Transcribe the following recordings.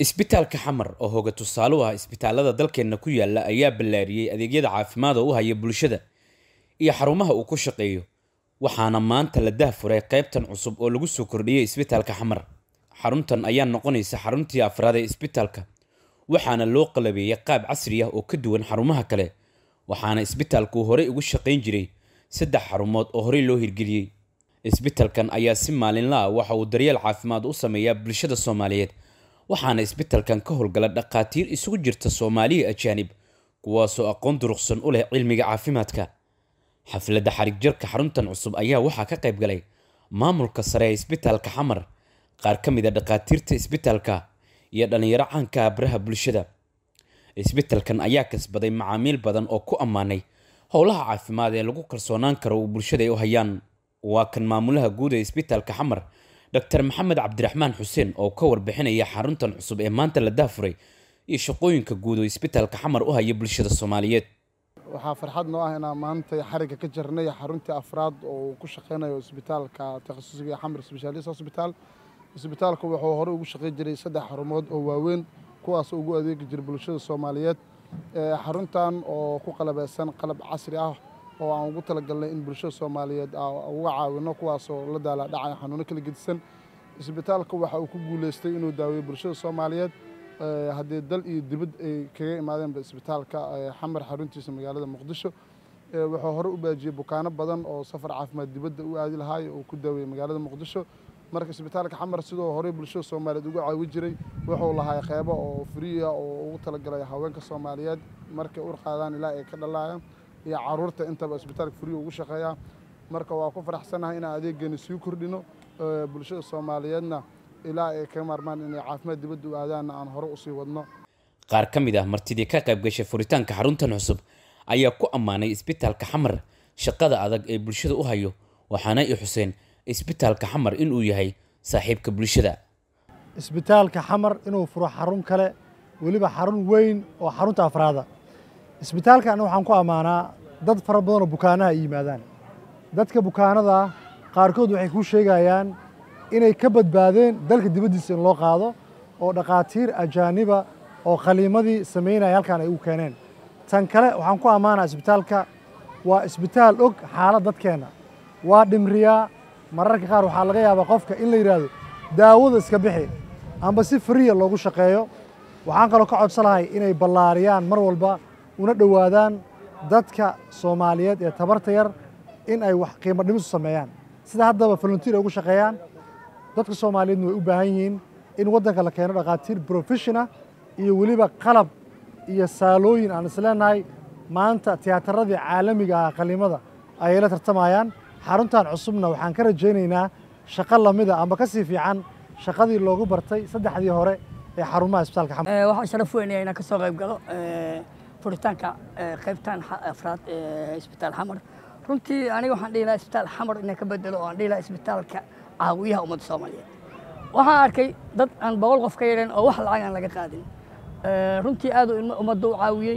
isbitaalka xamar oo hooga tusaale u ah isbitaalada dalkeenna ku yaala ayaa ballaariyey adeegyada caafimaad oo u haya bulshada iyo xarumaha uu ku shaqeeyo waxaana maanta la dahfuray qaybtan cusub oo lagu soo kordhiyey isbitaalka xamar xaruntan ayaa noqonaysa xaruntii afraad ee isbitaalka waxaana loo qalabeeyey qaab casri ah oo ka duwan xarumaha kale waxaana isbitaalku horey ugu shaqayn jiray saddex xarumood oo horey loo hirgeliyey isbitaalkan ayaa si maalinla ah waxa uu daryeel caafimaad u sameeyaa bulshada soomaaliyeed waxaana isbitaalkan ka howlgala dhakhaatiir isugu jirta soomaaliya ajaanib kuwaasoo aqoon duruqsan u leh cilmiga caafimaadka xafladda xarig jarka xaruntan cusub ayaa waxaa ka qayb galay maamulka sare ee isbitaalka xamar qaar ka mid a dhakhaatiirta isbitaalka iyo dhallinyaro caanka ah baraha bulshada isbitaalkan ayaa kasbaday macaamiil badan oo ku ammaanay howlaha caafimaad ee lagu kalsoonaan karo uu bulshada ay u hayaan waa kan maamulaha guud ee isbitaalka xamar dr maxamed cabdiraxmaan xuseen oo ka warbixinaya xaruntan cusub ee maanta la daafuray iyo shaqooyinka guud oo isbitaalka xamar u haya bulshada soomaaliyeed waxaa farxad noo ah inaan maanta xarigga ka jirnay xaruntii afraad oo uu ku shaqeynayo isbitaalka takhasusiga xamar sbeshaalis hosbitaal isbitaalku wuxuu horey ugu shaqey jiray saddex xarumood oo waaweyn kuwaasoo ugu adeegi jiray bulshada soomaaliyeed xaruntan oo ku qalabeysan qalab casri ah oo aan ugu talagalnay in bulshada soomaaliyeed uga caawino kuwaasoo la daala dhacaya xanuuno kala gedisan isbitaalka waxa uu ku guuleystay inuu daaweeyo bulshada soomaaliyeed haddii dal iyo dibad ay kaga imaadeenba isbitaalka xamar xaruntiisa magaalada muqdisho wuxuu hore u baajiyey bukaano badan oo safar caafimaad dibadda u aadi lahaay oo ku daaweeyey magaalada muqdisho marka isbitaalka xamar sidoo horey bulshada soomaaliyeed uga caawi jiray wuxuu lahaa qeybo oo friya oo ugu talagalay haweenka soomaaliyeed markay ur qaadaan ilaa ay ka dhalaayaan iyo caruurta intaba isbitaalka friya ugu shaqeeyaa marka waa ku faraxsanahay inaan adeegeeni sii kordhino bulshada soomaaliyeedna ilaa ay ka maarmaan inay caafimaad dibadda u aadaanna aan hore usii wadno qaar ka mid ah martidii ka qayb gashay furitaanka xaruntan cusub ayaa ku ammaanay isbitaalka xamar shaqada adag ee bulshada u hayo waxaana i xuseen isbitaalka xamar inuu yahay saaxiibka bulshada isbitaalka xamar inuu furo xarun kale weliba xarun weyn oo xarunta afraada isbitaalkan waxaan ku ammaanaa dad fara badanoo bukaanaha ay yimaadaan dadka bukaanada qaarkood waxay kuu sheegayaan inay ka badbaadeen dalka dibaddiisa in loo qaado oo dhakhaatiir ajaaniba oo khaliimadii samaynaya halkan ay u keeneen tan kale waxaan ku ammaanaa isbitaalka waa isbitaal og xaalad dadkeenna waa dhimriyaa mararka qaar waxaa laga yaabaa qofka in la yidhaahdo daawada iska bixi amba si friya loogu shaqeeyo waxaan kaloo ka codsan lahay inay ballaariyaan mar walba una dhowaadaan dadka soomaaliyeed ee tabarta yar in ay wax qiimo dhimisu sameeyaan sida haddaba volunteer ay ugu shaqeeyaan dadka soomaaliyeedna way u baahan yihiin in waddanka la keeno dhakhaatiir professional iyo weliba qalab iyo saalooyin aan isleenahay maanta tiyaatarradii caalamiga ah qaliimada ayay la tartamayaan xaruntan cusubna waxaan ka rajaynaynaa shaqo lamida amba ka sii fiican shaqadii loogu bartay saddexdii hore ee xarumaha isbitaalka xamar waxaan sharaf weynaya inaan ka soo qayb galo furitaanka qaybtan afraad ee isbitaal xamar runtii aniga waxaan dhihi lahaa isbitaal xamar inaan ka bedelo oo aan dhihi lahaa isbitaalka caawiyaha ummadda soomaaliyeed waxaan arkay dad aan boqol qof ka yareen oo wax lacag aan laga qaadin runtii aad ummadda u caawiyey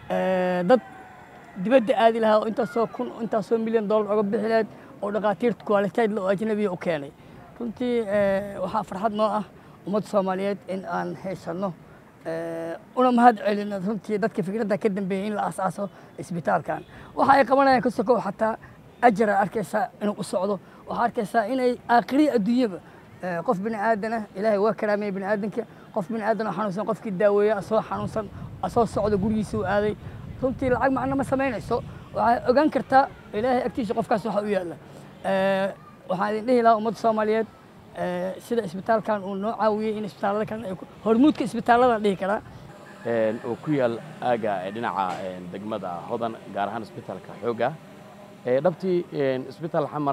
dad dibadda aadi lahaa oo intaasoo kun intaasoo milyan dollar oga bixi lahayd oo dhakhaatiirta kuwaaliteed oo ajnabiya u keenay runtii waxaa farxad noo ah ummadda soomaaliyeed in aan haysanno una mahad celino runtii dadka fikradda ka dambeeyey in la asaaso isbitaalkan waxa ay qabanayaan ka sokow xataa ajara arkaysaa inuu u socdo waxaa arkaysaa inay aakhiriya adduunyaba qof bini aadana ilaahay waa karaameeyey bini aadanka qof bini aadan oo xanuunsan qofkii daaweeya asoo xanuunsan asoo socdo gurigiisa u aaday runtii lacag macno ma samaynayso waxaa ogaan kartaa ilaahay agtiisa qofkaas waxa u yaalla waxaan idin dhihi lahaa ummadda soomaaliyeed sida isbitaalkan uu noo caawiyey in isbitaallada kalena ay hormuudka isbitaalladan dhihi karaa oo ku yaal aaga dhinaca degmada hodan gaar ahaan isbitaalka xoogga dhabtii isbitaal xamar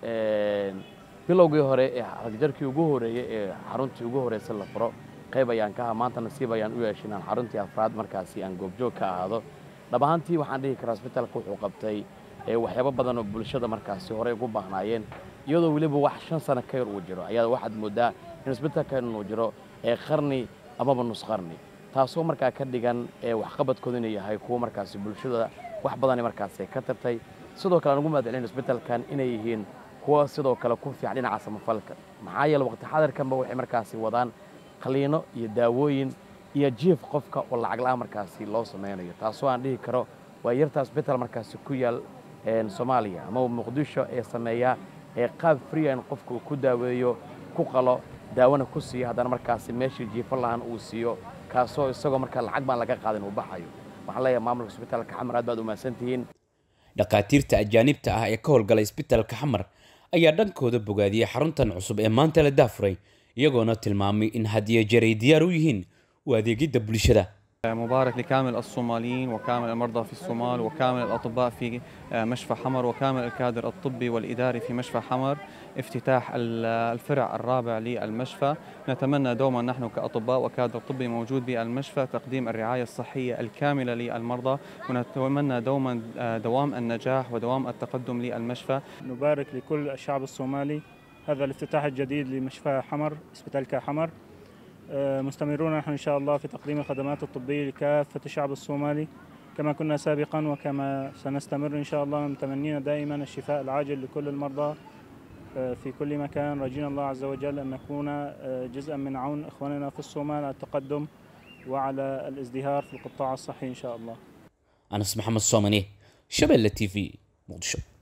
bilowgii hore ee haragjarkii ugu horeeyey ee xaruntii ugu horreysay la furo qayb ayaan ka aha maanta nasiib ayaan u yeeshay inaan xaruntii afraad markaasi aan goobjoog ka ahaado dhab ahaantii waxaan dhihi karaa isbitaalka wuxuu qabtay waxyaabo badan oo bulshada markaasi horey ugu baahnaayeen iyadoo weliba wax shan sano ka yar uu jiro ayaa waxaad moodaa in isbitaalkan uu jiro ee qarni amaba nus qarni taasoo markaa ka dhigan waxqabadkooda inuu yahay kuwo markaasi bulshada wax badani markaasi ka tartay sidoo kale aan ugu mahad celin isbitaalkan inay yihiin kuwa sidoo kale ku fiican dhinaca samafalka maxaa yeele waqti xadarkanba waxay markaasi wadaan qaliino iyo daawooyin iyo jiif qofka oo lacag la'aan markaasi loo samaynayo taasoo aan dhihi karo waa yarta isbitaal markaasi ku yaal soomaaliya ama muqdisho ee sameeya ee qaab free in qofka uu ku daaweeyo ku qalo daawona ku siiyo haddana markaasi meeshii jiifo lahaan uu siiyo kaasoo isagoo markaa lacag baan laga qaadin uu baxayo waxaan leeyahay maamulka isbitaalka xamar aad baad u mahadsantihiin dhakhaatiirta ajaanibta ah ee ka howlgala isbitaalka xamar ayaa dhankooda bogaadiyey xaruntan cusub ee maanta la daafuray iyagoona tilmaamay in hadiyo jeray diyaar u yihiin u adeegidda bulshada مبارك لكامل الصوماليين وكامل المرضى في الصومال وكامل الأطباء في مشفى حمر وكامل الكادر الطبي والإداري في مشفى حمر افتتاح الفرع الرابع للمشفى نتمنى دوما نحن كأطباء وكادر طبي موجود بالمشفى تقديم الرعاية الصحية الكاملة للمرضى ونتمنى دوما دوام النجاح ودوام التقدم للمشفى نبارك لكل الشعب الصومالي هذا الافتتاح الجديد لمشفى حمر اسبيتال حمر مستمرون نحن إن شاء الله في تقديم الخدمات الطبية لكافة الشعب الصومالي كما كنا سابقا وكما سنستمر إن شاء الله متمنين دائما الشفاء العاجل لكل المرضى في كل مكان راجين الله عز وجل أن نكون جزءا من عون إخواننا في الصومال على التقدم وعلى الازدهار في القطاع الصحي إن شاء الله أنس محمد صومني شبل تي في مقدشو